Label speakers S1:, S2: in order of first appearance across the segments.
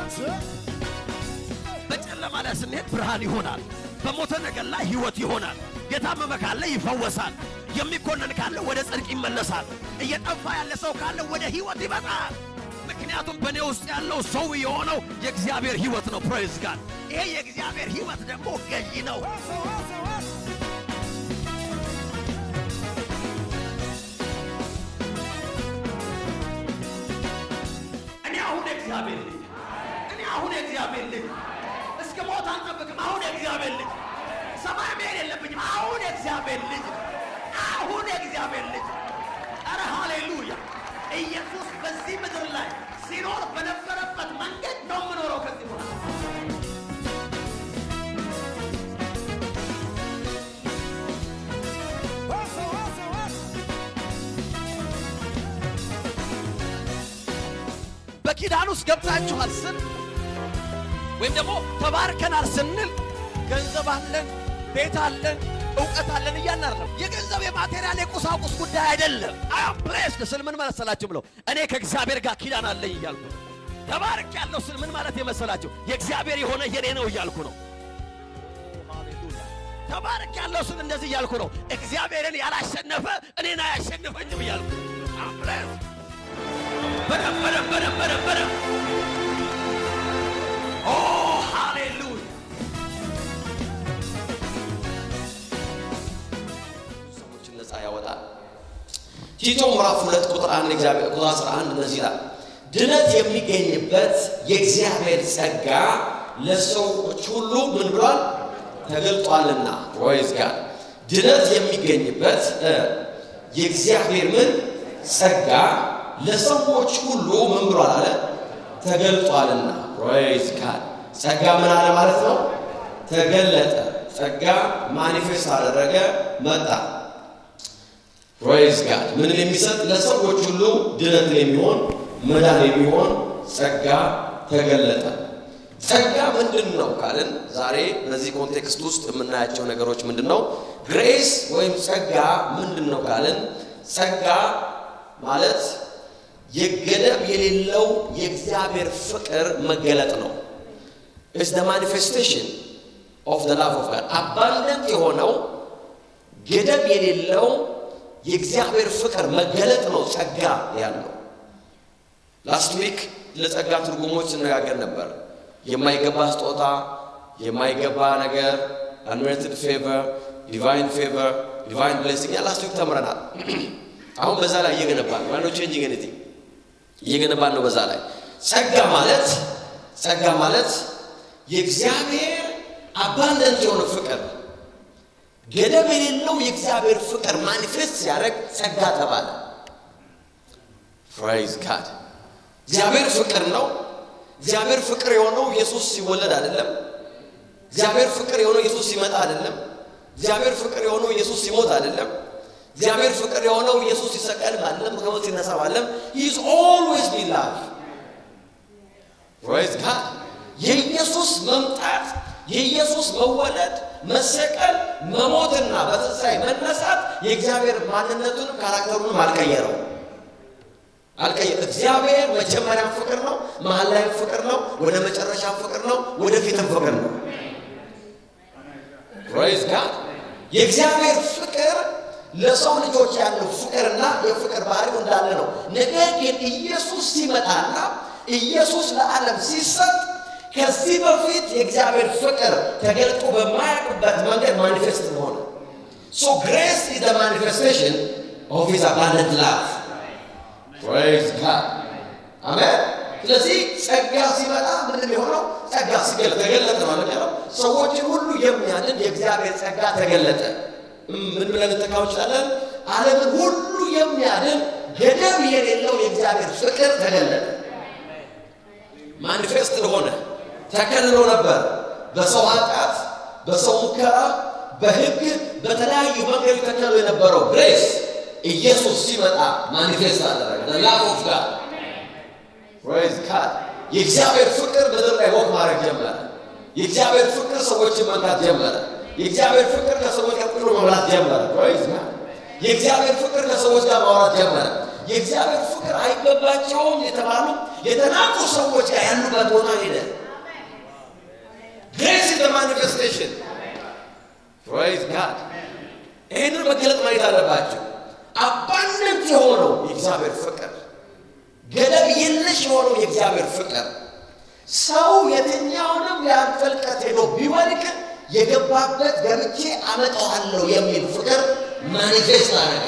S1: በጨለማ ላይ ስንሄድ ብርሃን ይሆናል። በሞተ ነገር ላይ ሕይወት ይሆናል። የታመመ ካለ ይፈወሳል። የሚኮነን ካለ ወደ ጽድቅ ይመለሳል። እየጠፋ ያለ ሰው ካለ ወደ ሕይወት ይመጣል። ምክንያቱም በእኔ ውስጥ ያለው ሰው የሆነው የእግዚአብሔር ሕይወት ነው። ፕሬዝ ጋድ። ይሄ የእግዚአብሔር ሕይወት ደግሞ ገዢ ነው። እኔ አሁን የእግዚአብሔር ልጅ እኔ አሁን የእግዚአብሔር ልጅ እስከ ሞት አልጠብቅም። አሁን የእግዚአብሔር ልጅ ሰማይ መሄድ የለብኝም። አሁን የእግዚአብሔር ልጅ አሁን የእግዚአብሔር ልጅ ኧረ ሃሌሉያ! ኢየሱስ በዚህ ምድር ላይ ሲኖር በነበረበት መንገድ ነው የምኖረው ከዚህ በኋላ በኪዳን ውስጥ ገብታችኋል ስን ወይም ደግሞ ተባርከናል ስንል ገንዘብ አለን፣ ቤት አለን፣ እውቀት አለን እያልን አይደለም። የገንዘብ የማቴሪያል የቁሳቁስ ጉዳይ አይደለም። አም ፕሌስድ ስል ምን መሰላችሁ ብለው እኔ ከእግዚአብሔር ጋር ኪዳን አለኝ እያልኩ ነው። ተባርክ ያለው ስል ምን ማለት የመሰላችሁ የእግዚአብሔር የሆነ የኔ ነው እያልኩ ነው። ተባርክ ያለው ስል እንደዚህ እያልኩ ነው። እግዚአብሔርን ያላሸነፈ እኔን አያሸንፈኝም እያልኩ አም ፕሌስድ በደም በደም በደም በደም በደም ኦ ሃሌሉያ ሰዎችን ነፃ ያወጣል። ቲቶ ምዕራፍ ሁለት ቁጥር አንድ እግዚአብሔር ቁጥር 11 እንደዚህ ይላል፣ ድነት የሚገኝበት የእግዚአብሔር ጸጋ ለሰዎች ሁሉ ምን ብሏል ተገልጧልና። ፕሮይዝ ጋድ ድነት የሚገኝበት እ የእግዚአብሔር ምን ጸጋ ለሰዎች ሁሉ ምን ብሏል አለ ተገልጧልና። ፕሮይዝ ጋድ ጸጋ ምን አለ ማለት ነው? ተገለጠ። ጸጋ ማኒፌስት አደረገ፣ መጣ። ፕሮይዝ ጋድ ምንን የሚሰጥ ለሰዎች ሁሉ ድነትን የሚሆን መዳን የሚሆን ጸጋ ተገለጠ። ጸጋ ምንድን ነው ካልን ዛሬ በዚህ ኮንቴክስት ውስጥ የምናያቸው ነገሮች ምንድን ነው? ግሬስ ወይም ጸጋ ምንድን ነው ካልን ጸጋ ማለት የገደብ የሌለው የእግዚአብሔር ፍቅር መገለጥ ነው። ኢትስ ዘ ማኒፌስቴሽን ኦፍ ዘ ላቭ ኦፍ ጋድ አባንደንት የሆነው ገደብ የሌለው የእግዚአብሔር ፍቅር መገለጥ ነው ጸጋ ያለው። ላስት ዊክ ለጸጋ ትርጉሞች ስነጋገር ነበር። የማይገባ ስጦታ፣ የማይገባ ነገር፣ አንሜሪትድ ፌቨር፣ ዲቫይን ፌቨር፣ ዲቫይን ብሌሲንግ ላስት ዊክ ተምረናል። አሁን በዛ ላይ እየገነባን ነው። ቼንጂንግ ኤኒቲንግ እየገነባን ነው። በዛ ላይ ጸጋ ማለት ጸጋ ማለት የእግዚአብሔር አባንደንት የሆነ ፍቅር ገደብ የሌለው የእግዚአብሔር ፍቅር ማኒፌስት ሲያደርግ ጸጋ ተባለ። ፕራይዝ ጋድ እግዚአብሔር ፍቅር ነው። እግዚአብሔር ፍቅር የሆነው ኢየሱስ ሲወለድ አይደለም። እግዚአብሔር ፍቅር የሆነው ኢየሱስ ሲመጣ አይደለም። እግዚአብሔር ፍቅር የሆነው ኢየሱስ ሲሞት አይደለም። እግዚአብሔር ፍቅር የሆነው ኢየሱስ ሲሰቀል አይደለም። ከሞት ሲነሳ አይደለም። he is always be love praise God የኢየሱስ መምጣት የኢየሱስ መወለድ መሰቀል መሞትና በትንሣኤ መነሳት የእግዚአብሔር ማንነቱንም ካራክተሩንም አልቀየረው አልቀየረ እግዚአብሔር መጀመሪያም ፍቅር ነው፣ መሀል ላይም ፍቅር ነው፣ ወደ መጨረሻም ፍቅር ነው፣ ወደፊትም ፍቅር ነው። ፕራይዝ ጋድ የእግዚአብሔር ፍቅር ለሰው ልጆች ያለው ፍቅርና የፍቅር ባህሪው እንዳለ ነው። ነገር ግን ኢየሱስ ሲመጣና ኢየሱስ ለዓለም ሲሰጥ ከዚህ በፊት የእግዚአብሔር ፍቅር ተገልጦ በማያውቅበት መንገድ ማኒፌስት ሆነ። ሶ ግሬስ ኢዝ ዘ ማኒፌስቴሽን ኦፍ ሂዝ አባንደንት ላቭ ፕሬዝ ጋድ አሜን። ስለዚህ ጸጋ ሲመጣ ምንድን የሆነው ጸጋ ሲገለጥ ተገለጠ ማለት ያለው ሰዎችን ሁሉ የሚያድን የእግዚአብሔር ጸጋ ተገለጠ። ምን ብለን እንተካው እንችላለን? ዓለምን ሁሉ የሚያድን ገደብ የሌለው የእግዚአብሔር ፍቅር ተገለጠ። ማኒፌስት ሆነ። ተከልሎ ነበር በሰው ኃጢአት፣ በሰው ሙከራ፣ በሕግ በተለያዩ መንገድ ተከልሎ የነበረው ግሬስ ኢየሱስ ሲመጣ ማኒፌስት አደረገ። ላቭ ኦፍ ጋድ ፕሬዝ ጋድ የእግዚአብሔር ፍቅር ምድር ላይ ወቅ ማድረግ ጀመረ። የእግዚአብሔር ፍቅር ሰዎችን መንካት ጀመረ። የእግዚአብሔር ፍቅር ከሰዎች ጋር ቁጭ ብሎ መብላት ጀመረ። ፕሬዝ ጋድ የእግዚአብሔር ፍቅር ከሰዎች ጋር ማውራት ጀመረ። የእግዚአብሔር ፍቅር አይገባቸውም የተባሉ የተናቁ ሰዎች ጋር ያሉበት ቦታ ሄደ። ግሬስ ኢዝ ማኒፌስቴሽን ፕራይዝ ጋድ። ይህንን መገለጥ ማየት አለባቸው። አባንደንት የሆነው የእግዚአብሔር ፍቅር፣ ገደብ የለሽ የሆነው የእግዚአብሔር ፍቅር ሰው የትኛውንም ያህል ጥልቀት ሄዶ ቢወድቅ የገባበት ገብቼ አመጣዋለሁ የሚል ፍቅር ማኒፌስት አደረገ።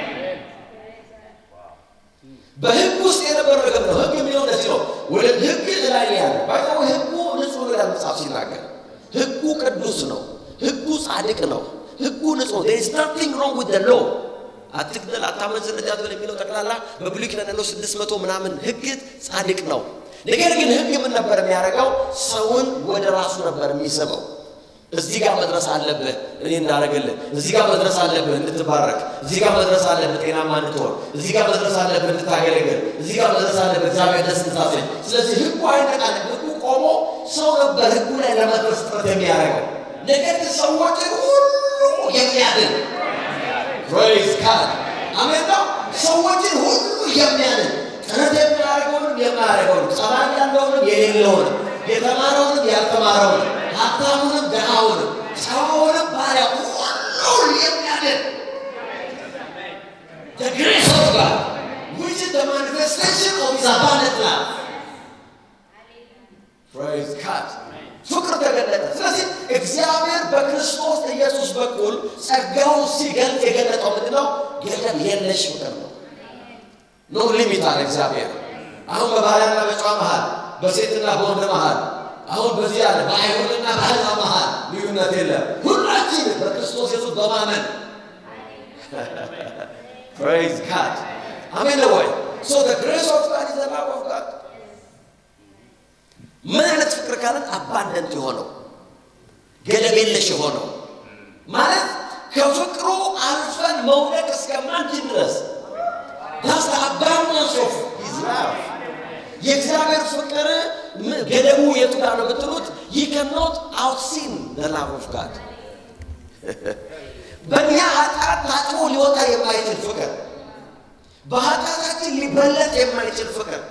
S1: በህግ ውስጥ የነበረ ነገር ነው። ህግ የሚለው እንደዚህ ነው። ወደ ህግ ላይ ያለ ባይዛው ህጉ ንጹህ ነው ይላል መጽሐፍ ሲናገር። ህጉ ቅዱስ ነው። ህጉ ጻድቅ ነው። ህጉ ንጹህ ነው። there is nothing wrong with the law አትግደል፣ አታመንዝር፣ እንዳትበል የሚለው ጠቅላላ በብሉይ ኪዳን ያለው ስድስት መቶ ምናምን ህግ ጻድቅ ነው። ነገር ግን ህግ ምን ነበር የሚያደርገው? ሰውን ወደ ራሱ ነበር የሚስበው። እዚህ ጋር መድረስ አለብህ እኔ እንዳደረግልህ፣ እዚህ ጋር መድረስ አለብህ እንድትባረክ፣ እዚህ ጋር መድረስ አለብህ ጤናማ እንድትሆን፣ እዚህ ጋር መድረስ አለብህ እንድታገለግል፣ እዚህ ጋር መድረስ አለብህ እግዚአብሔር ደስ እንድታሰኝ። ስለዚህ ህጉ አይነቃንም። ህጉ ቆሞ ሰው ነበር ህጉ ላይ ለመድረስ ጥረት የሚያደርገው። ነገር ግን ሰዎችን ሁሉ የሚያድን ፕሬዝ ጋድ አሜን ነው። ሰዎችን ሁሉ የሚያድን ጥረት የሚያደርገውንም የማያደርገውንም ጸባይ ያለውንም የሌለውንም የተማረውንም ያልተማረውንም ሀብታሙንም ድሃውንም ጨዋውንም ባሪያ ሁሉን የሚያድን the grace of God which is the manifestation of his abundant love praise God ፍቅር ተገለጠ። ስለዚህ እግዚአብሔር በክርስቶስ ኢየሱስ በኩል ጸጋውን ሲገልጥ የገለጠው ምንድን ነው? ገደብ የለሽ ፍቅር ነው። ኖ ሊሚት አለ እግዚአብሔር። አሁን በባሪያና በጨዋ መሃል፣ በሴትና በወንድ መሃል፣ አሁን በዚህ አለ በአይሁድና በአሕዛብ መሃል ልዩነት የለም። ሁላችን በክርስቶስ ኢየሱስ በማመን ፕሬዝ ጋድ አሜን ነው ወይ? ሶ ዘ ግሬስ ኦፍ ጋድ ኢዝ ዘ ላቭ ኦፍ ጋድ ምን አይነት ፍቅር ካለን አባንደንት የሆነው ገደብ የለሽ የሆነው ማለት ከፍቅሩ አልፈን መውደቅ እስከማንችል ድረስ ዳስ አባንዳንስ ኦፍ ሂዝ ላቭ የእግዚአብሔር ፍቅር ገደቡ የቱ ጋር ነው ብትሉት ይ ከኖት አውትሲን ዘ ላቭ ኦፍ ጋድ በእኛ ኃጢአት ታጥቦ ሊወጣ የማይችል ፍቅር በኃጢአታችን ሊበለጥ የማይችል ፍቅር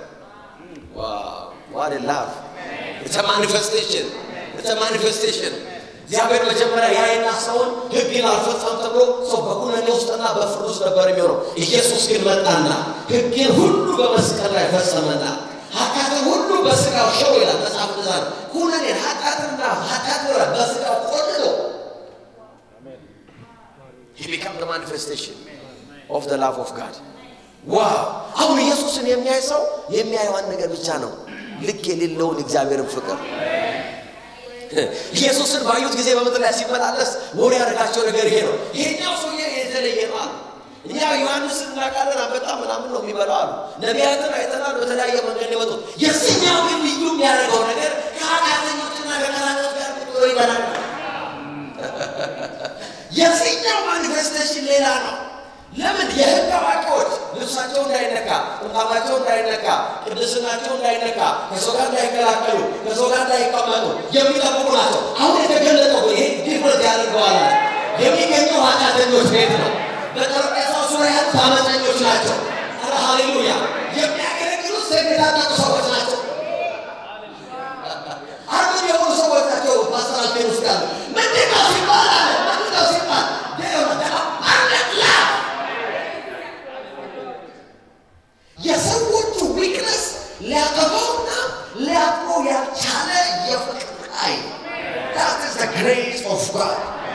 S1: ዋት ላቭ ኢትስ ማኒፌስቴሽን ኢትስ ማኒፌስቴሽን እግዚአብሔር መጀመሪያ ያይና ሰውን ሕግን አልፈጸም ተብሎ ሰው በኩነኔ ውስጥና በፍርድ ውስጥ ነበር የሚሆነው። ኢየሱስ ግን መጣና ሕግን ሁሉ በመስቀል ላይ ፈጸመና ኃጢአትን ሁሉ በስጋው ሸው ይላል መጽሐፍ እንደዛ ነው። ኩነኔን ኃጢአትና ኃጢአት ወራ በስጋው ቆልሎ he became the manifestation of the love of God ዋው! አሁን ኢየሱስን የሚያይ ሰው የሚያየው አንድ ነገር ብቻ ነው፣ ልክ የሌለውን እግዚአብሔርን ፍቅር ኢየሱስን ባዩት ጊዜ በምድር ላይ ሲመላለስ ወሬ ያደረጋቸው ነገር ይሄ ነው። ይሄኛው ሰውዬ የተለየ ነው አሉ። እኛ ዮሐንስን እናውቃለን፣ አንበጣ ምናምን ነው የሚበላው አሉ። ነቢያትን አይተናል፣ በተለያየ መንገድ የመጡት የዚህኛው ግን ልዩ የሚያደርገው ነገር ከኃጢአተኞችና ከቀራጮች ጋር ቁጭ ብሎ ይበላል። የዚህኛው ማኒፌስቴሽን ሌላ ነው። ለምን የህግ አዋቂዎች ልብሳቸው እንዳይነካ፣ ጥምጣማቸው እንዳይነካ፣ ቅድስናቸው እንዳይነካ፣ ከሰው ጋር እንዳይቀላቀሉ፣ ከሰው ጋር እንዳይቀመጡ የሚጠብቁ ናቸው። አሁን የተገለጠው ይሄ ዲፍረንት ያደርገዋል። የሚገኘው ኃጢአተኞች ቤት ነው። በጠረጴዛው ዙሪያ ያሉት አመፀኞች ናቸው። ኧረ ሃሌሉያ! የሚያገለግሉት የሚታጠቁ ሰዎች ናቸው። አርብ የሆኑ ሰዎች ናቸው። በአስራችን ውስጥ ያሉ ምንድን ነው ሲባል አለ ምንድን ነው ሲባል አንድላ የሰዎቹ ዊክነስ ሊያጠፋውና ሊያጥሮ ያልቻለ የፍቅር ኃይል that is the grace of God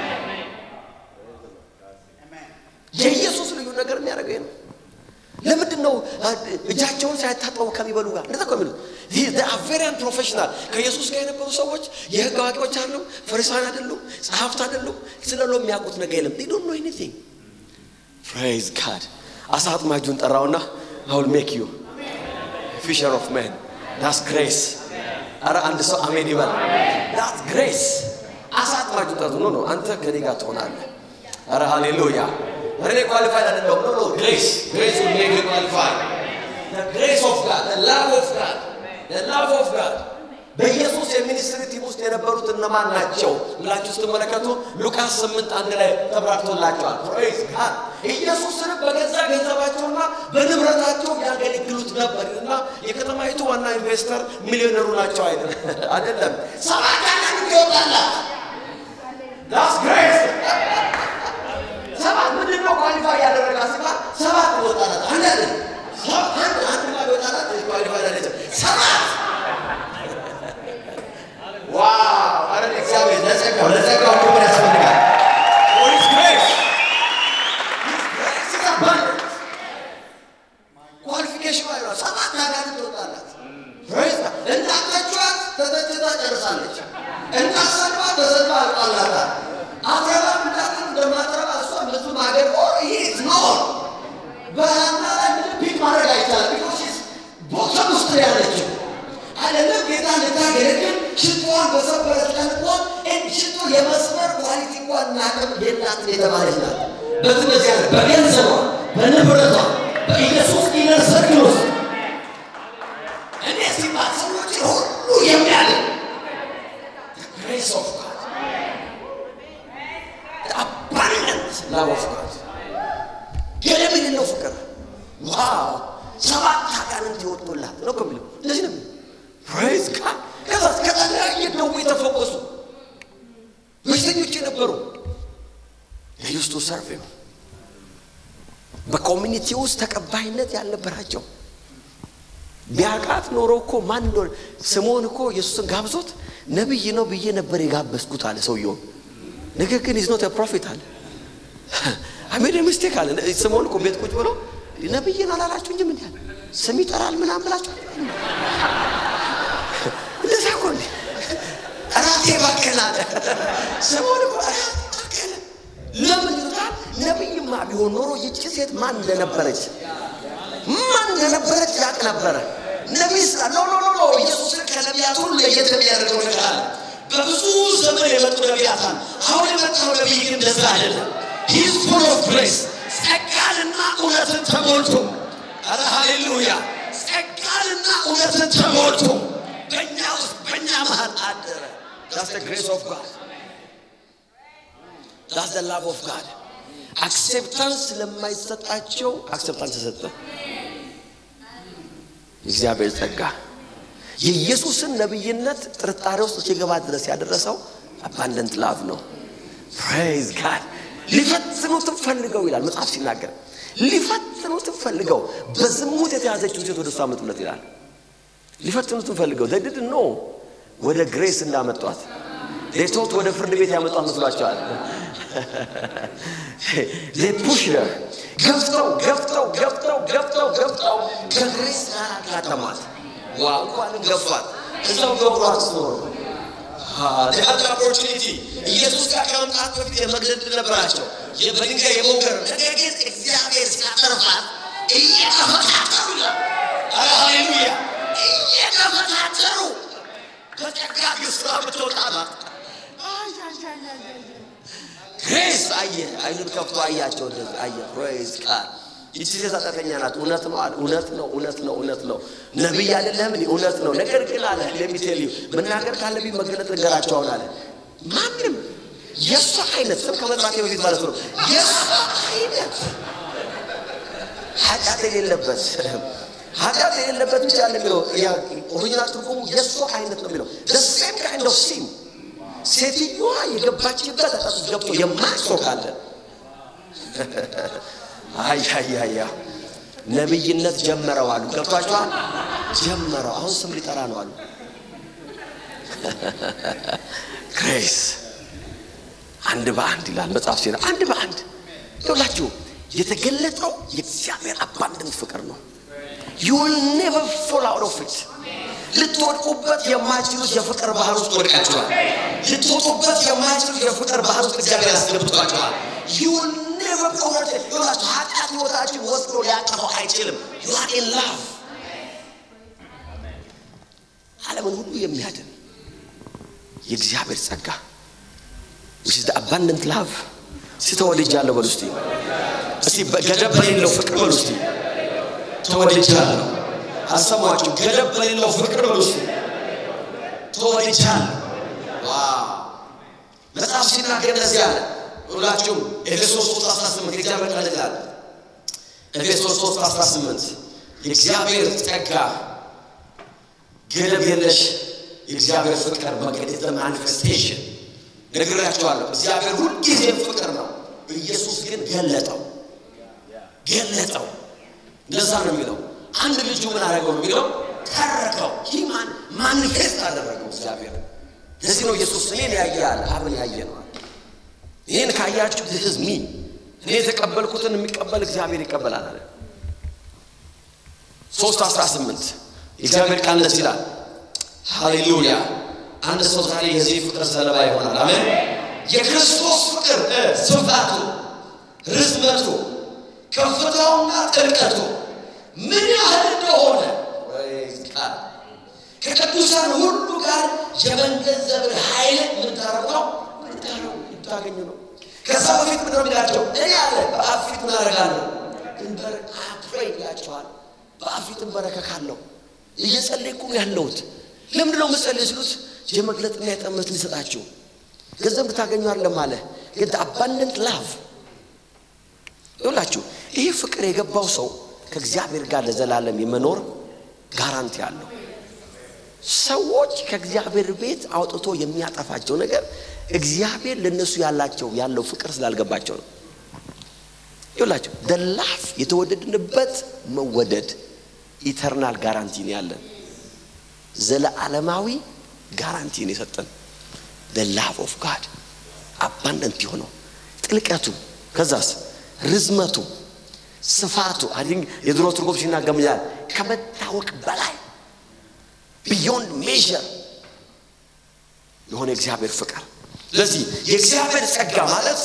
S1: የኢየሱስ ልዩ ነገር የሚያደርገው ነው። ለምንድን ነው እጃቸውን ሳይታጠቡ ከሚበሉ ጋር እንደዛ እኮ የሚሉት? ቬሪያን ፕሮፌሽናል ከኢየሱስ ጋር የነበሩ ሰዎች የህግ አዋቂዎች አይደሉም፣ ፈሪሳውያን አይደሉም፣ ጸሐፍት አይደሉም። ስለ ሎ የሚያውቁት ነገር የለም። they don't know anything praise God አሳ አጥማጁን ጠራውና I will make you fisher of men that's grace አረ አንድ ሰው አሜን ይበል that's grace አሳ አጥማጁን ጠርቶ ኖ ኖ አንተ ከኔ ጋር ትሆናለህ አረ ሃሌሉያ እኔ ኳሊፋይድ አይደለሁም ኖ ኖ ግሬስ ግሬስ will make you qualified the grace of God the love of God the love of God በኢየሱስ የሚኒስትሪ ቲም ውስጥ የነበሩት እነማን ናቸው ብላችሁ ስትመለከቱ ሉቃስ ስምንት አንድ ላይ ተብራርቶላቸዋል። ፕሬዝ ጋድ ኢየሱስንም በገዛ ገንዘባቸውና በንብረታቸው ያገለግሉት ነበር እና የከተማይቱ ዋና ኢንቨስተር ሚሊዮነሩ ናቸው አይደለም። ሰባት አጋንንት ይወጣላት ዳስ ግሬስ ሰባት ምንድን ነው ኳሊፋይ ያደረጋ ሲባል ሰባት ይወጣላት አንድ አንድ አንድ ጋር ይወጣላት ኳሊፋይ ያደረገ ሰባት ዋው! አረ እግዚአብሔር ለጸጋው ለጸጋው ክብር ያስፈልጋል። ሆሊስ ግሬስ ኳሊፊኬሽን ላይ ነው። ሰባት አጋንንት ትወጣላት። ፕሬዝ እንዳተቿት ተተችታ ጨርሳለች። እንዳሰድባ ተሰድባ አልቃላታል። አትረባም እንዳትል እንደማትረባ እሷ ብዙ ማገር ኦር ይህ ኖር በሀና ላይ ምንም ፒክ ማድረግ አይቻልም። ቢኮዝ ቦተም ውስጥ ነው ያለችው አይደለም ጌታ ልታገለግል ሽቶዋን በሰበረች ቀን እንኳን ሽቶ የመስመር ኳሊቲ እንኳን ናቅም የላትም የተባለች ናት። በትነዚያ በገንዘቧ በንብረቷ በኢየሱስ ኢነር ሰርክል ውስጥ እኔ ሲባል ሰዎች ሁሉ የሚያድን ግሬስ ኦፍ ጋድ አባንደንት ላቭ ኦፍ ጋድ ገለምን ነው ፍቅር ዋው ሰባት አጋንንት ይወጡላት ነው ከሚለው እንደዚህ ነው ፕሬዝ ጋድ ከዛ ከተለያየ ደዌ የተፈወሱ በሽተኞች የነበሩ ዩስ ቱ ሰርቭ ሂም በኮሚኒቲ ውስጥ ተቀባይነት ያልነበራቸው ቢያውቃት ኖሮ እኮ ማን እንደሆነ ስምዖን እኮ ኢየሱስን ጋብዞት ነቢይ ነው ብዬ ነበር የጋበዝኩት አለ ሰውየውን። ነገር ግን ኢዝ ኖት ፕሮፊት አለ አሜደ ምስቴክ አለ። ስምዖን እኮ ቤት ቁጭ ብሎ ነቢይን አላላችሁኝም እንዲ አለ ስም ይጠራል ምናምን ብላችሁ እንደዛ እኮ እንዴ ራሴ ባከን አለ ስምዖን እኮ ራሴ ባከን። ለምን ይሉታል? ነቢይማ ቢሆን ኖሮ ይቺ ሴት ማን እንደነበረች ማን እንደነበረች ያውቅ ነበረ። ነቢይ ስላ ኖ ኖ ኖ ኖ ኢየሱስን ከነቢያት ሁሉ ለየት የሚያደርገው ነገር አለ። በብዙ ዘመን የመጡ ነቢያት አሉ። አሁን የመጣው ነቢይ ግን እንደዛ አይደለም። ሂዝ ፉል ኦፍ ግሬስ ጸጋንና እውነትን ተሞልቶ አረ ሃሌሉያ ጸጋንና እውነትን ተሞልቶ በእኛ ውስጥ በእኛ መሀል አደረ። ዳስ ግሬስ ኦፍ ጋድ ዳስ ላቭ ኦፍ ጋድ አክሴፕታንስ ለማይሰጣቸው አክሴፕታንስ ተሰጠ። እግዚአብሔር ጸጋ የኢየሱስን ነቢይነት ጥርጣሬ ውስጥ እስኪገባ ድረስ ያደረሰው አባንደንት ላቭ ነው። ፕሬዝ ጋድ ሊፈትኑትም ፈልገው ይላል መጽሐፍ ሲናገር፣ ሊፈትኑትም ፈልገው በዝሙት የተያዘችው ሴት ወደ እሱ አመጡለት ይላል። ሊፈትኑትም ፈልገው ዘድድ ኖ ወደ ግሬስ እንዳመጧት ሌቶት ወደ ፍርድ ቤት ያመጧት መስሏቸዋል። ፑሽ ገፍተው ገፍተው ገፍተው ገፍተው ገፍተው ከግሬስ ጋር አጋጠሟት። ዋ እንኳንም ገፏት እዛው ገብሯት ኖሮ ሀድ ኦፖርቹኒቲ ኢየሱስ ጋር ከመምጣት በፊት የመግደል ዕድል ነበራቸው፣ በድንጋይ የመውገር ነገር ግን እግዚአብሔር ሲያተርፋት እየተፈታተሩ ይላል። ኧረ ሃሌሉያ እየተፈታተሩ በጸጋ ግስራ ብትወጣ ናት። ግሬስ አየ አይኑን ከፍቶ አያቸው። እንደዚህ አየ። ፕሬዝ ቃል ይቺ ሴት ኃጢአተኛ ናት። እውነት ነው አለ። እውነት ነው፣ እውነት ነው፣ እውነት ነው። ነቢይ አይደለም እኔ እውነት ነው። ነገር ግን አለ ለሚቴል መናገር ካለብኝ መገለጥ ነገራቸው አሁን አለ። ማንም የእሷ አይነት ስም ከመጥራቴ በፊት ማለት ነው የእሷ አይነት ኃጢአት የሌለበት ኃጢአት የሌለበት ብቻ ነው የሚለው ኦሪጂናል ትርጉሙ የእሷ አይነት ነው የሚለው ሴም ካይንድ ኦፍ ሲን ሴትዮዋ የገባችበት ኃጢአት ውስጥ ገብቶ የማያውቅ ካለ አያያያ ነቢይነት ጀመረው አሉ። ገብቷቸዋል። ጀመረው አሁን ስም ሊጠራ ነው አሉ። ግሬስ አንድ በአንድ ይላል መጽሐፍ ሲና አንድ በአንድ ይውላችሁ የተገለጠው የእግዚአብሔር አባንድንት ፍቅር ነው። ዩ ዊል ኔቨር ፎል አውት ኦፍ ኢት ልትወድቁበት የማይችሉት የፍቅር ባህር ውስጥ ወድቃችኋል። ልትወጡበት የማይችሉት የፍቅር ባህር ውስጥ እግዚአብሔር ያስገብቷችኋል። ዩ ዊል ኔቨር ኦቨር ይላችሁ ኃጢአት ህይወታችን ወስዶ ሊያጠፋው አይችልም። ዩ አር ኢን ላቭ ዓለምን ሁሉ የሚያድን የእግዚአብሔር ጸጋ which is the abundant love ተወልጃለሁ በሉ እስቲ እስቲ ገደብ በሌለው ፍቅር በሉ እስቲ ተወልጃለሁ አሰማችሁ ገደብ በሌለው ፍቅር በሉ እስቲ ተወልጃለሁ ዋው መጽሐፍ ሲናገር እንደዚህ አለ ሁላችሁም ኤፌሶን 3 18 የእግዚአብሔር ቃል ይላል። ኤፌሶን 3 18 የእግዚአብሔር ጸጋ ገደብ የለሽ የእግዚአብሔር ፍቅር በቅድስት ማኒፌስቴሽን ነግራችኋለሁ። እግዚአብሔር ሁልጊዜም ፍቅር ነው። ኢየሱስ ግን ገለጠው ገለጠው። እንደዛ ነው የሚለው። አንድ ልጁ ምን አደረገው ነው የሚለው ተረከው። ይህ ማኒፌስት አደረገው እግዚአብሔር። ለዚህ ነው ኢየሱስ እኔን ያየ አለ አብን ያየ ነው። ይህን ካያችሁ ህዝ ሚ እኔ የተቀበልኩትን የሚቀበል እግዚአብሔር ይቀበላል አለ። ሶስት አስራ ስምንት የእግዚአብሔር ቃል እንደዚህ ይላል። ሃሌሉያ! አንድ ሰው ዛሬ የዚህ ፍቅር ሰለባ ይሆናል። አሜን። የክርስቶስ ፍቅር ስፋቱ፣ ርዝመቱ፣ ከፍታውና ጥልቀቱ ምን ያህል እንደሆነ ከቅዱሳን ሁሉ ጋር የመገንዘብን ኃይል የምታረጉ ታገኙ ነው። ከዛ በፊት ምንድነው የሚላቸው? እኔ አለ በአብ ፊት ምን አደርጋለሁ? ድንበር አፕሬ ይላቸዋል። በአብ ፊት እንበረከካለሁ። እየጸለይኩ ነው ያለሁት። ለምንድን ነው የምጸልይ ሲሉት የመግለጥና የጠመት ሊሰጣችሁ ገንዘብ ልታገኙ አይደለም አለ። ግን አባንደንት ላቭ ይውላችሁ። ይህ ፍቅር የገባው ሰው ከእግዚአብሔር ጋር ለዘላለም የመኖር ጋራንቲ አለው። ሰዎች ከእግዚአብሔር ቤት አውጥቶ የሚያጠፋቸው ነገር እግዚአብሔር ለነሱ ያላቸው ያለው ፍቅር ስላልገባቸው ነው። ይውላችሁ ደላፍ የተወደድንበት መወደድ ኢተርናል ጋራንቲ ነው ያለን። ዘለዓለማዊ ጋራንቲ ነው የሰጠን። ላቭ ኦፍ ጋድ አባንደንት የሆነው ጥልቀቱ፣ ከዛስ ርዝመቱ፣ ስፋቱ አዲንግ የድሮ ትርጉም ሲናገር ይላል ከመታወቅ በላይ ቢዮንድ ሜዥር የሆነ የእግዚአብሔር ፍቅር። ስለዚህ የእግዚአብሔር ጸጋ ማለት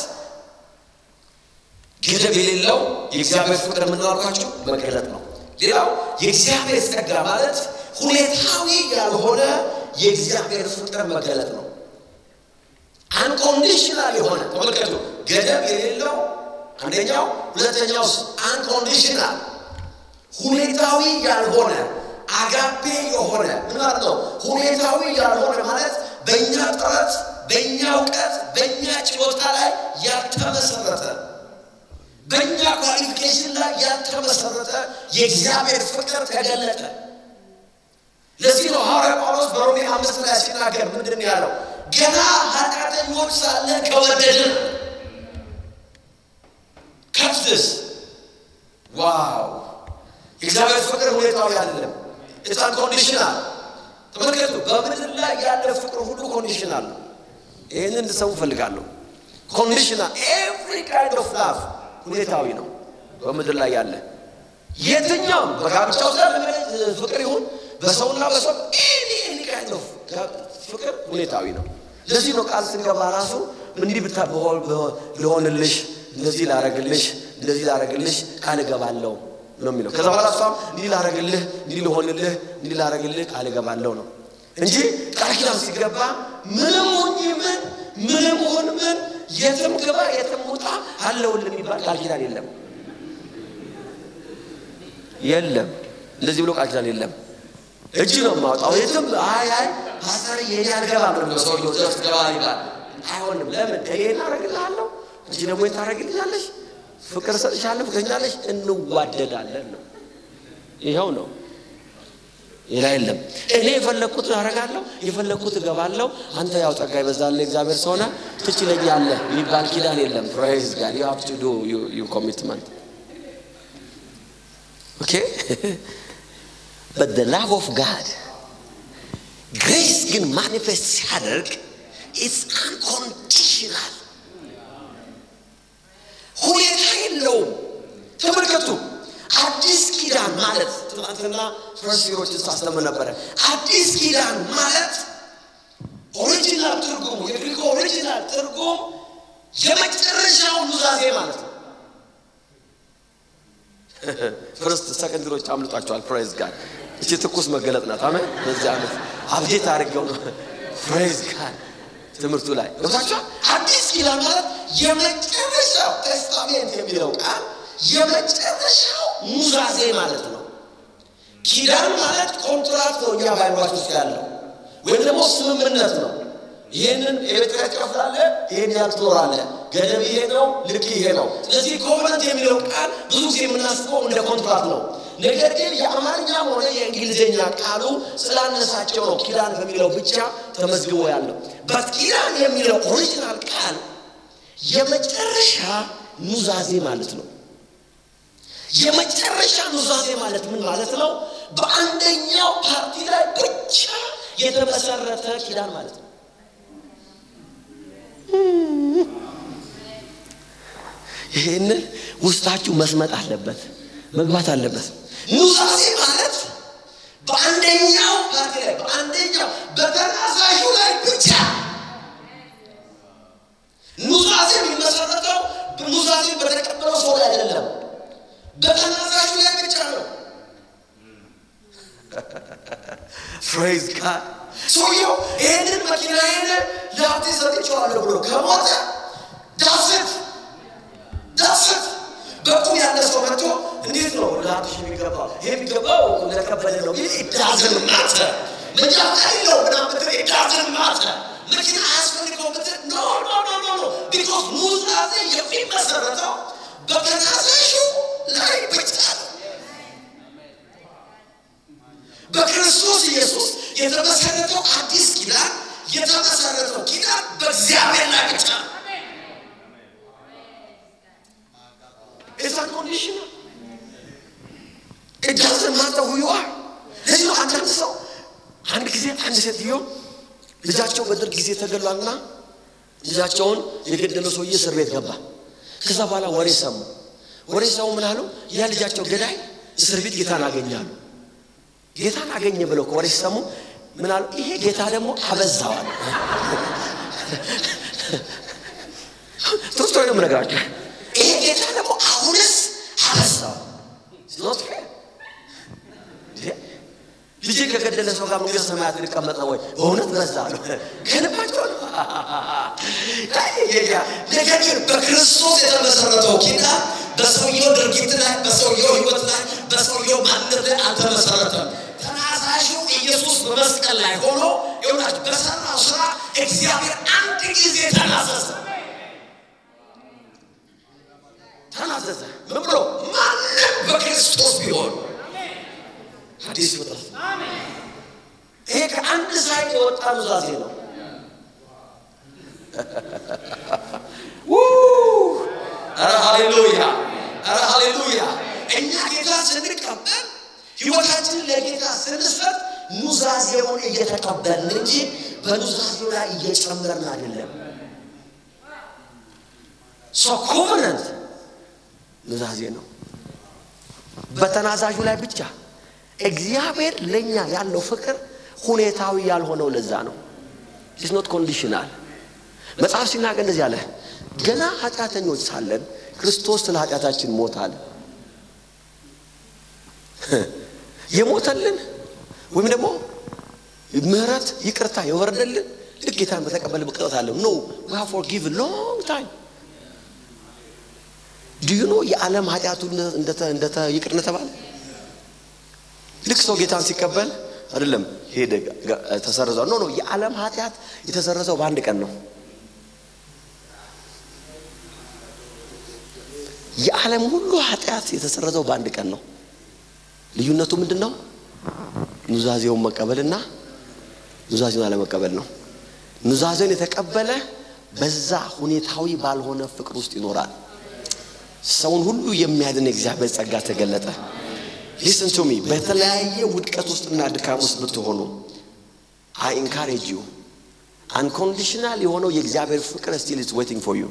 S1: ገደብ የሌለው የእግዚአብሔር ፍቅር የምናልኳቸው መገለጥ ነው። ሌላው የእግዚአብሔር ጸጋ ማለት ሁኔታዊ ያልሆነ የእግዚአብሔር ፍቅር መገለጥ ነው። አንኮንዲሽናል የሆነ ተመልከቱ፣ ገደብ የሌለው አንደኛው፣ ሁለተኛው አንኮንዲሽናል ሁኔታዊ ያልሆነ አጋፔ የሆነ ምን ማለት ነው? ሁኔታዊ ያልሆነ ማለት በእኛ ጥረት፣ በእኛ እውቀት፣ በእኛ ችሎታ ላይ ያልተመሰረተ በእኛ ኳሊፊኬሽን ላይ ያልተመሰረተ የእግዚአብሔር ፍቅር ተገለጠ። ለዚህ ነው ሐዋርያ ጳውሎስ በሮሜ አምስት ላይ ሲናገር ምንድን ያለው? ገና ኃጢአተኞች ሳለን ከወደድን ከፍትስ ዋው! የእግዚአብሔር ፍቅር ሁኔታዊ አይደለም። ኢትስ ኮንዲሽናል። ተመልከቱ፣ በምድር ላይ ያለ ፍቅር ሁሉ ኮንዲሽናል ነው። ይህንን እንድሰሙ እፈልጋለሁ። ኮንዲሽናል ኤቭሪ ካይንድ ኦፍ ላቭ ሁኔታዊ ነው። በምድር ላይ ያለ የትኛውም በጋብቻ ውስጥ ያለ ፍቅር ይሁን በሰውና በሰው ኤኒ ኤኒ ካይንድ ኦፍ ፍቅር ሁኔታዊ ነው። ለዚህ ነው ቃል ስንገባ ራሱ እንዲህ ብታ ልሆንልሽ፣ እንደዚህ ላረግልሽ፣ እንደዚህ ላረግልሽ ቃል እገባለሁ ነው የሚለው። ከዛ በኋላ እሷም እንዲህ ላረግልህ፣ እንዲህ ልሆንልህ፣ እንዲህ ላረግልህ ቃል እገባለሁ ነው እንጂ ቃል ኪዳን ሲገባ ምንም ሁኝ ምን ምንም ሁን ምን የትም ግባ የትም ውጣ አለውል የሚባል ቃል ኪዳን የለም የለም። እንደዚህ ብሎ ቃል ኪዳን የለም። እጅ ነው የማወጣው የትም አይ አይ ፓስተር የኔ አልገባም ነው ሰውየው ዘፍ ገባ ይባል አይሆንም። ለምን እኔ እናደርግልሃለሁ እንጂ ደግሞ ታደርግልኛለሽ፣ ፍቅር ሰጥሻለሁ፣ ፍቅረኛለሽ፣ እንዋደዳለን ነው። ይኸው ነው፣ ሌላ የለም። እኔ የፈለግኩት አደርጋለሁ፣ የፈለግኩት እገባለሁ። አንተ ያው ጸጋ ይበዛልህ እግዚአብሔር ሰሆነ ትችለኛለህ የሚባል ኪዳን የለም። ፕራይዝ ጋድ ዩ ሃቭ ቱ ዱ ዩ ኮሚትመንት ኦኬ በት ዘ ላቭ ኦፍ ጋድ ግሬስ ግን ማኒፌስት ሲያደርግ ኢትስ አንኮንዲሽናል ሁኔታ የለውም። ተመልከቱ፣ አዲስ ኪዳን ማለት ትናንትና ፈርሲሮችን ሳስተምር ነበረ። አዲስ ኪዳን ማለት ኦሪጂናል ትርጉሙ የግሪክ ኦሪጂናል ትርጉም የመጨረሻው ኑዛዜ ማለት ነው። ፍርስት ሰከንድሮች አምልጧቸዋል። ፕሬዝ ጋድ እቺ ትኩስ መገለጥ ናት። አሜን። በዚህ ዓመት አብዴት አድርገው ነው ፕሬዝ ጋድ ትምህርቱ ላይ ገብታችኋል። አዲስ ኪዳን ማለት የመጨረሻው ቴስታሜንት የሚለው ቃል የመጨረሻው ኑዛዜ ማለት ነው። ኪዳን ማለት ኮንትራክት ነው እኛ ባይሏች ውስጥ ያለው ወይም ደግሞ ስምምነት ነው። ይህንን የቤት ኪራይ ትከፍላለህ፣ ይህን ያህል ትኖራለህ፣ ገደብ ይሄ ነው፣ ልክ ይሄ ነው። ስለዚህ ኮቨናንት የሚለው ቃል ብዙ ጊዜ የምናስበው እንደ ኮንትራት ነው። ነገር ግን የአማርኛም ሆነ የእንግሊዝኛ ቃሉ ስላነሳቸው ነው ኪዳን በሚለው ብቻ ተመዝግቦ ያለው። በት ኪዳን የሚለው ኦሪጂናል ቃል የመጨረሻ ኑዛዜ ማለት ነው። የመጨረሻ ኑዛዜ ማለት ምን ማለት ነው? በአንደኛው ፓርቲ ላይ ብቻ የተመሰረተ ኪዳን ማለት ነው። ይህንን ውስጣችሁ መስመጥ አለበት፣ መግባት አለበት። ኑዛዜ ማለት በአንደኛው ፓርቲ ላይ በአንደኛው በተናዛዡ ላይ ብቻ ኑዛዜ የሚመሰረተው ኑዛዜ በተቀበለው ሰው ላይ አይደለም፣ በተናዛዡ ላይ ብቻ ነው። ፍሬዝ ጋድ ሰውየው ይህንን መኪናዬን ለሀብቴ ሰጥቼዋለሁ ብሎ ከሞተ ዳስት ዳስት በቁም ያለ ሰው መጥቶ እንዴት ነው ለሀብትሽ የሚገባው? ይሄ የሚገባው ለከበደ ነው ቢል ዳዝን ማተ መጃታ የለው ምናምን ብትል ዳዝን ማተ መኪና አያስፈልገው ብትል ኖ ኖ ኖ ኖ ኖ ቢኮዝ ኑዛዜ የሚመሰረተው በተናዛዡ ላይ ብቻ ነው። በክርስቶስ ኢየሱስ የተመሰረተው አዲስ ኪዳን የተመሰረተው ኪዳን በእግዚአብሔር ላይ ብቻ ነው። ኢትስ አንኮንዲሽናል ኢት ዳዝንት ማተር ሁ ዩ አር። ለዚህ ነው አንዳንድ ሰው አንድ ጊዜ አንድ ሴትዮ ልጃቸው በደርግ ጊዜ ተገሏልና ልጃቸውን የገደለው ሰውዬ እስር ቤት ገባ። ከዛ በኋላ ወሬ ሰሙ። ወሬ ሰሙ ምን አሉ? ያ ልጃቸው ገዳይ እስር ቤት ጌታን አገኛሉ። ጌታን አገኘ ብለው ከወሬ ሲሰሙ ምን አሉ? ይሄ ጌታ ደግሞ አበዛዋል። ሶስት ነው የምነግራቸው። ይሄ ጌታ ደግሞ አሁንስ አበዛው። ኖት ፌር ልጄ ከገደለ ሰው ጋር መንግስተ ሰማያት ሊቀመጥ ነው ወይ? በእውነት በዛ ነው ከልባቸው ነው። ነገር ግን በክርስቶስ የተመሰረተው ኪዳን በሰውየው ድርጊት ላይ፣ በሰውየው ህይወት ላይ፣ በሰውየው ማንነት ላይ አልተመሰረተም። ተናዛዡ ኢየሱስ በመስቀል ላይ ሆኖ ይሆናችሁ በሰራው ስራ እግዚአብሔር አንድ ጊዜ ተናዘዘ ተናዘዘ። ምን ብሎ ማንም በክርስቶስ ቢሆን አዲስ ፍጥረት ይሄ ከአንድ ሳይድ የወጣ ኑዛዜ ነው። ኧረ ሃሌሉያ! ኧረ ሃሌሉያ! እኛ ጌታ ስንቀበል ህይወታችንን ለጌታ ስንሰጥ ኑዛዜውን እየተቀበልን እንጂ በኑዛዜው ላይ እየጨመርን አይደለም። ሶ ኮቨነንት ኑዛዜ ነው። በተናዛዡ ላይ ብቻ እግዚአብሔር ለእኛ ያለው ፍቅር ሁኔታዊ ያልሆነው ለዛ ነው። ኢትስ ኖት ኮንዲሽናል። መጽሐፍ ሲናገር እንደዚህ አለ፣ ገና ኃጢአተኞች ሳለን ክርስቶስ ስለ ኃጢአታችን ሞታል። የሞተልን ወይም ደግሞ ምህረት ይቅርታ የወረደልን ልክ ጌታን በተቀበል ብቅጠት አለ ኖ ዊ ሃቭ ፎርጊቭን ሎንግ ታይም ዲዩ ኖ የዓለም ኃጢአቱ እንደተ ይቅር እንደተባለ ልክ ሰው ጌታን ሲቀበል አይደለም ሄደ ተሰረዘው ኖ ኖ የዓለም ኃጢአት የተሰረዘው በአንድ ቀን ነው የዓለም ሁሉ ኃጢአት የተሰረዘው በአንድ ቀን ነው ልዩነቱ ምንድን ነው ኑዛዜውን መቀበልና ኑዛዜውን አለመቀበል ነው ኑዛዜውን የተቀበለ በዛ ሁኔታዊ ባልሆነ ፍቅር ውስጥ ይኖራል ሰውን ሁሉ የሚያድን የእግዚአብሔር ጸጋ ተገለጠ ሊስን ቱ ሚ በተለያየ ውድቀት ውስጥና ድካም ውስጥ ብትሆኑ አይ ኢንካሬጅ ዩ አንኮንዲሽናል የሆነው የእግዚአብሔር ፍቅር ስቲል ኢዝ ዌቲንግ ፎር ዩ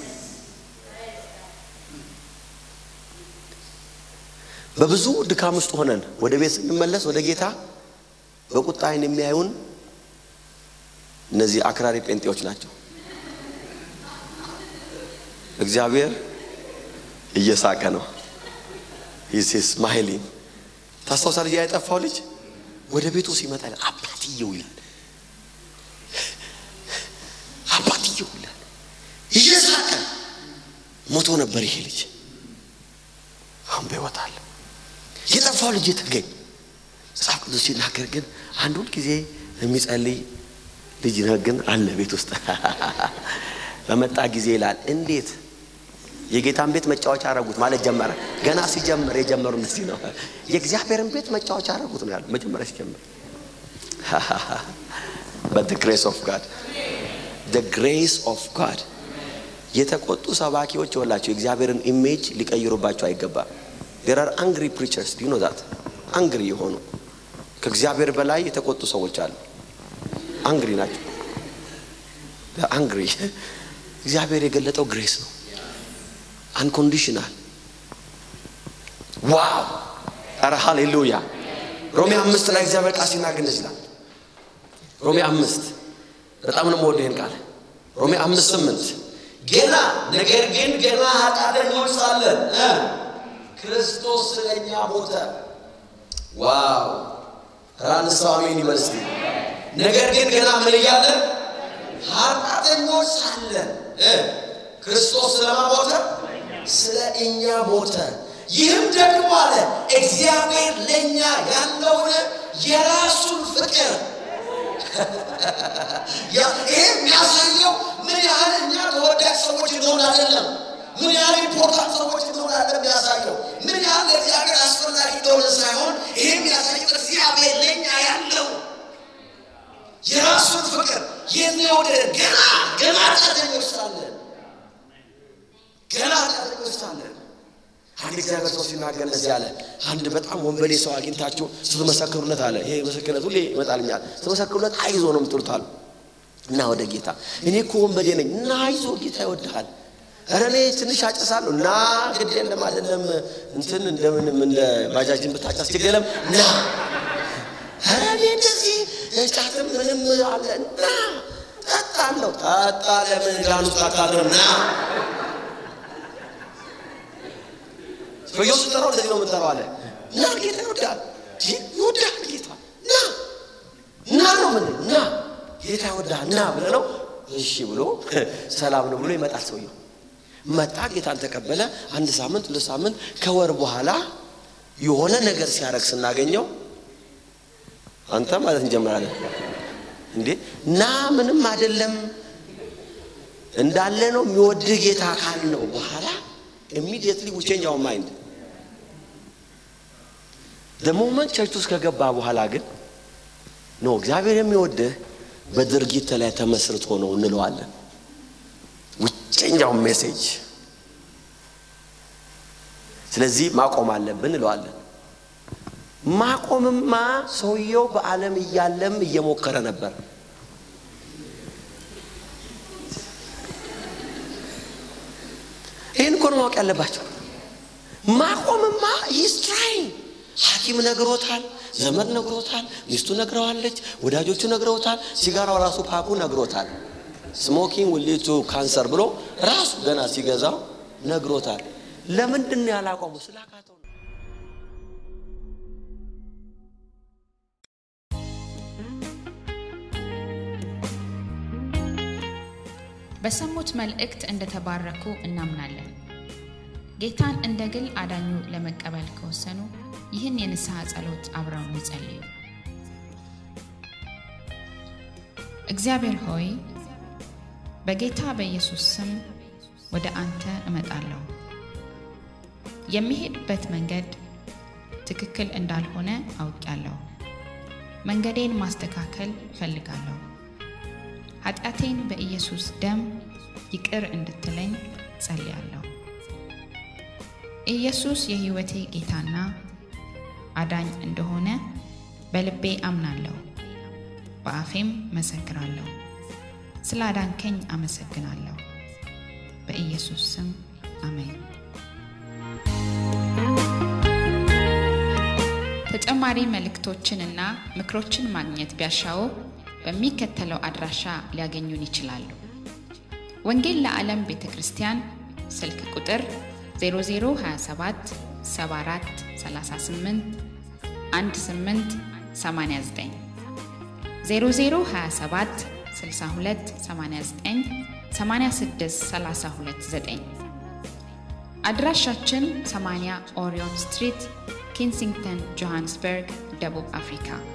S1: በብዙ ድካም ውስጥ ሆነን ወደ ቤት ስንመለስ ወደ ጌታ በቁጣ አይን የሚያዩን እነዚህ አክራሪ ጴንጤዎች ናቸው እግዚአብሔር እየሳቀ ነው ሂስ ስማይሊንግ ታስታውሳለህ ያ የጠፋው ልጅ ወደ ቤቱ ሲመጣ ይላል አባትየው ይላል አባትየው ይላል እየሳቀ ሞቶ ነበር ይሄ ልጅ አሁን በሕይወት አለ የጠፋው ልጅ የተገኝ መጽሐፍ ቅዱስ ሲናገር ግን አንድ ሁል ጊዜ የሚጸልይ ልጅ ነህ ግን አለ ቤት ውስጥ በመጣ ጊዜ ይላል እንዴት የጌታን ቤት መጫወቻ አረጉት ማለት ጀመረ። ገና ሲጀምር የጀመሩ እነዚህ ነው። የእግዚአብሔርን ቤት መጫወቻ አረጉት ነው ያለው መጀመሪያ ሲጀምር። በት ግሬስ ኦፍ ጋድ ግሬስ ኦፍ ጋድ የተቆጡ ሰባኪዎች ይወላቸው የእግዚአብሔርን ኢሜጅ ሊቀይሩባቸው አይገባም። ዴር አር አንግሪ ፕሪቸርስ ዩ ኖ ዛት አንግሪ የሆኑ ከእግዚአብሔር በላይ የተቆጡ ሰዎች አሉ። አንግሪ ናቸው። አንግሪ እግዚአብሔር የገለጠው ግሬስ ነው። አንኮንዲሽናል ዋው! ኧረ ሃሌሉያ! ሮሜ አምስት ላይ እግዚአብሔር ቃል ሲናገር እንደዚህ ይላል። ሮሜ አምስት በጣም ነው የምወደው ይህን ቃል። ሮሜ አምስት ስምንት ገና ነገር ግን ገና ኃጢአተኞች ሳለን እ ክርስቶስ ስለኛ ሞተ። ዋው! ኧረ አንድ ሰው አሜን ይበል እስቲ። ነገር ግን ገና ምን እያለን ኃጢአተኞች ሳለን እ ክርስቶስ ስለማ ሞተ? ስለ እኛ ሞተ። ይህም ደግሞ አለ እግዚአብሔር ለእኛ ያለውን የራሱን ፍቅር ይህ የሚያሳየው ምን ያህል እኛ ተወዳጅ ሰዎች እንደሆን አይደለም። ምን ያህል ኢምፖርታንት ሰዎች እንደሆን አይደለም የሚያሳየው። ምን ያህል ለእግዚአብሔር አስፈላጊ እንደሆነ ሳይሆን ይህ የሚያሳየው እግዚአብሔር ለእኛ ያለው የራሱን ፍቅር የሚወደድ ገና ገና ኃጢአተኞች ሳለን ገና ኃጢአተኞች ሳለን አንድ እግዚአብሔር ሰው ሲናገር እንደዚህ አለ። አንድ በጣም ወንበዴ ሰው አግኝታችሁ ስትመሰክሩለት አለ። ይሄ ምስክርነት ሁሌ ይመጣልኛል። ስትመሰክሩለት አይዞ ነው የምትሉት አሉ እና ወደ ጌታ እኔ እኮ ወንበዴ ነኝ እና አይዞ ጌታ ይወድሃል። ኧረ እኔ ትንሽ አጨሳለሁ እና ግድ የለም አይደለም እንትን እንደምንም እንደ ባጃጅን ብታጫስ ችግር የለም ና ኧረ እኔ እንደዚህ ጫትም ምንም አለ እና ጠጣለሁ ጠጣ ለምን ጋኑ ታካድርም ና ሰውየው ስጠራው እንደዚህ ነው የምንጠራው አለ እና ጌታ ይወዳል ይወዳል ጌታ ና እና ነው ምን እና ጌታ ይወዳል ና ብለ ነው እሺ ብሎ ሰላም ነው ብሎ ይመጣል ሰውየው መጣ ጌታን ተቀበለ አንድ ሳምንት ሁለት ሳምንት ከወር በኋላ የሆነ ነገር ሲያደርግ ስናገኘው አንተ ማለት እንጀምራለን እንዴ እና ምንም አይደለም እንዳለ ነው የሚወድህ ጌታ ካል ነው በኋላ ኢሚዲየትሊ ዊ ቼንጅ አወር ማይንድ ሞመንት ቸርች ውስጥ ከገባ በኋላ ግን ኖ እግዚአብሔር የሚወድህ በድርጊት ላይ ተመስርቶ ነው እንለዋለን። ውጨኛው ሜሴጅ ስለዚህ ማቆም አለብን እንለዋለን። ማቆምማ ሰውየው በዓለም እያለም እየሞከረ ነበር። ይህን እኮ ነው ማወቅ ያለባቸው። ማቆምማ ሂስ ትራይንግ ሐኪም ነግሮታል፣ ዘመድ ነግሮታል፣ ሚስቱ ነግረዋለች፣ ወዳጆቹ ነግረውታል፣ ሲጋራው ራሱ ፓኩ ነግሮታል። ስሞኪንግ ዊል ሊድ ቱ ካንሰር ብሎ ራሱ ገና ሲገዛው ነግሮታል። ለምንድን ነው ያላቆሙ? ስላቃተው ነው።
S2: በሰሙት መልእክት እንደተባረኩ እናምናለን። ጌታን እንደ ግል አዳኙ ለመቀበል ከወሰኑ ይህን የንስሐ ጸሎት አብረው ይጸልዩ። እግዚአብሔር ሆይ በጌታ በኢየሱስ ስም ወደ አንተ እመጣለሁ። የሚሄድበት መንገድ ትክክል እንዳልሆነ አውቃለሁ። መንገዴን ማስተካከል እፈልጋለሁ። ኃጢአቴን በኢየሱስ ደም ይቅር እንድትለኝ ጸልያለሁ። ኢየሱስ የሕይወቴ ጌታና አዳኝ እንደሆነ በልቤ አምናለሁ፣ በአፌም መሰክራለሁ። ስለ አዳንከኝ አመሰግናለሁ። በኢየሱስ ስም አሜን። ተጨማሪ መልእክቶችንና ምክሮችን ማግኘት ቢያሻው በሚከተለው አድራሻ ሊያገኙን ይችላሉ። ወንጌል ለዓለም ቤተ ክርስቲያን ስልክ ቁጥር 0027 74 38 18 89 0027 62 89 86 329 አድራሻችን 80 ኦሪዮን ስትሪት ኪንሲንግተን ጆሃንስበርግ ደቡብ አፍሪካ